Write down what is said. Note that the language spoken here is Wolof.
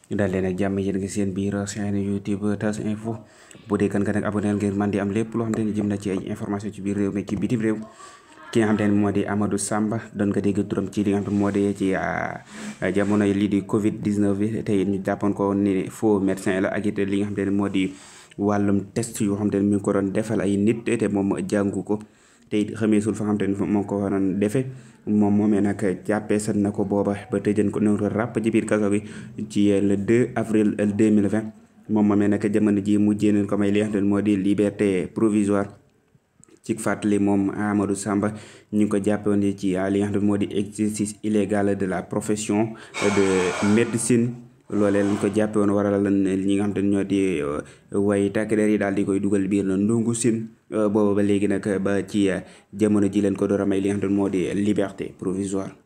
daal leen ak jàmm yéen ngi seen biir chaîne YouTube TAS info bu dee kan nga nag abonné ngir man di am lépp loo xam te ne jëm na ci ay information ci biir réew mi ci bitim réew ki nga xam te ne moo di Amadou Samba doon nga dégg turam ci li nga xam te moo di ci jamono lii di Covid 19 bi tey ñu jàppoon ko ni faux médecin la ak it li nga xam te ne moo di wàllum test yoo xam te ne mi ngi ko doon defal ay nit te moom jàngu ko te it xameesul fa nga xam te ne moo ko waroon defee moom moomee nag jàppee sat na ko booba ba tëjën ko noonu ràpp ci biir kaso gi ci le 2 avril 2020 moom moomee nag jamono ji mujjee nañ ko may li nga xam te ne moo di liberté provisoire ci fàttali moom Amadou Samba ñu ngi ko jàppoon ci li nga xam ne moo di exercice illégal de la profession de médecine loolee lañ ko jàppe woon waral ñi nga xam te ne ñoo di way takk der yi daal di koy dugal biir na ndungu sin booba ba léegi nag ba ci jamono ji leen ko door a may li nga xam te ne moo di liberté provisoire